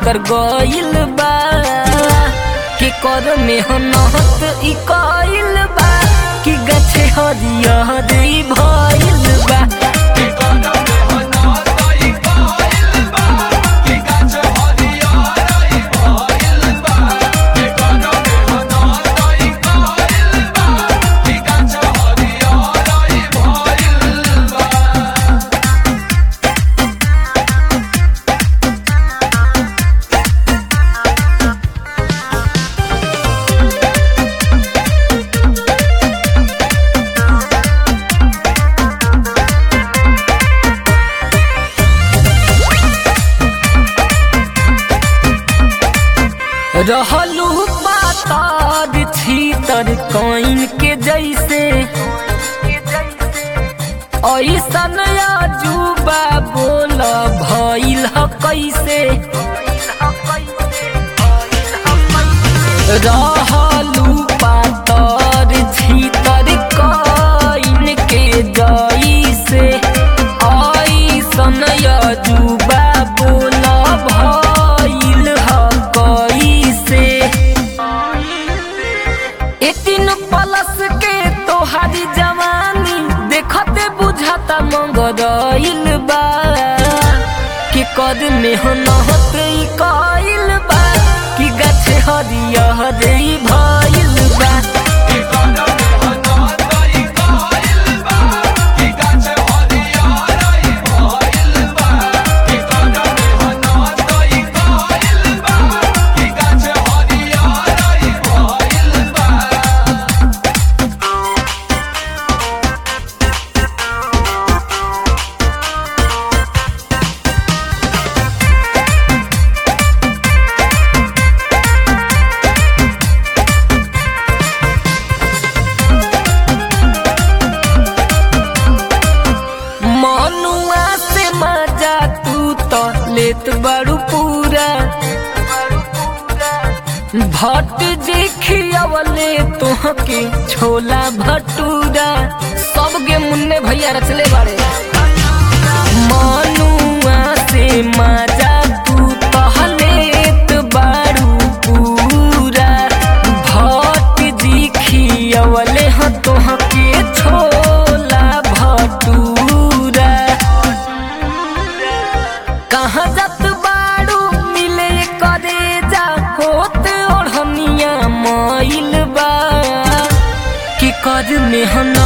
कर गइल बा के कर मेहनत ई कइल बा कि गछे हरियर ई भइल बा रहलू पातर छीतर कइन के जैसे ऐसन अजूबा बोल भइल ह कैसे रहलू पातर छीतर कइन के जैसे ऐसन अजूबा बोल भइल ह कैसे एतीन पलस के तोहारी जवानी देखते बुझाता मंगरइल बा के कद मेहनत ई कइल बा कि गाछ हरियर ई भइल बा मनुआ से मजा तू तो लेत बड़ू पूरा भट जे खियावले तोहके छोला भटूरा सब गे मुन्ने भैया रचले बाड़े मनुआ से मजा तू तो लेत बाड़ू पूरा भट जी खियावले ह तोहके छोला भटूरा कहाँ जात बाड़ू मिले करे जा होत ओढ़निया माइल बा कि कर मेहनत